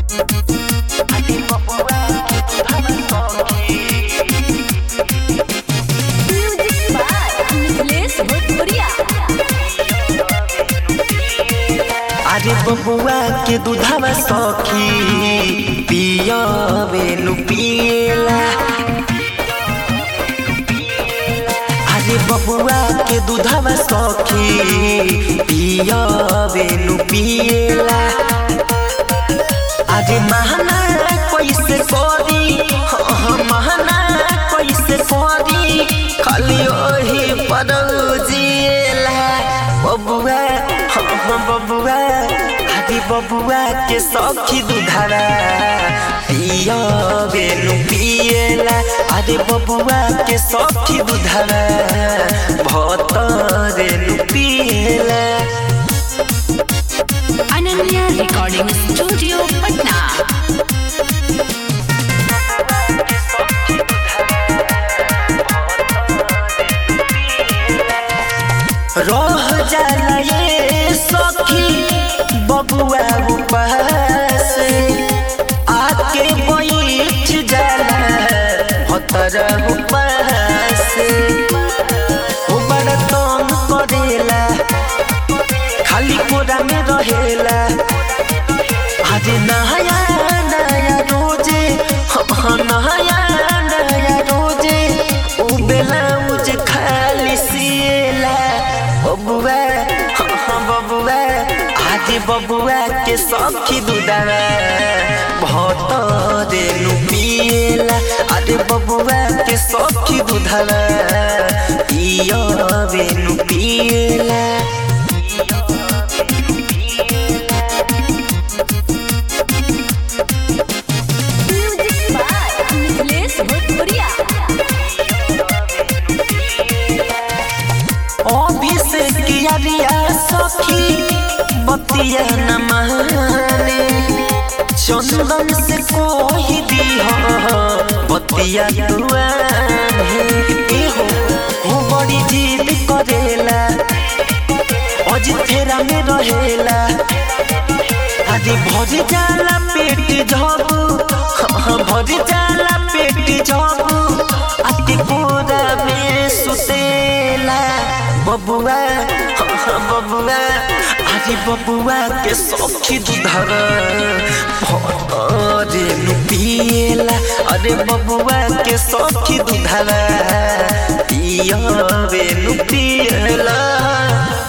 music by Mithilesh भोजपुरिया अरे बबुआ के दूधवा सखी पियवे नु पियला अरे बबुआ के दूधवा सखी पियवे नु पियला अरे महना कैसे करी हाँ, महना कैसे करी खाली ओही पर जिएला बबुआ हाँ, हाँ, बबुआ अरे बबुआ के सखी दूधरा पियवे नु पियला अरे बबुआ के सखी दूधरा भतरे नु पियला अनन्या रिकॉर्डिंग स्टूडियो पटना रह जाला ये सखी बबुआ उपास आके बैठ जाला भतर उपास ओ बड़ा तंग करेला खाली कोरा में रहेला आज नया नया रोजे हाँ नया नया रोजे उ ब्लाउज खाली सिएला बबुआ हाँ हाँ बबुआ आज बबुआ के सखी दूधवा बहुत नु पिएला अरे बबुआ के सखी दूधवा पियवे नु पिएला म्यूजिक बाय मिथिलेश भोजपुरिया अभिषेक यारिया सखी बतिया न माने चंदन से कोही दी बतिया दुआने एहो हो बड़ी जिद करेला अजिथेरा में रहेला आदि भर जाला पेट झबू हाँ, भर जाला पेट झबू आदि कोरा में सुतेला बबुआ हाँ, हाँ, बबुआ अरे बबुआ के सखी दूधर अरे नु पिएला अरे बबुआ के सखी दूधर पियवे नु पिएला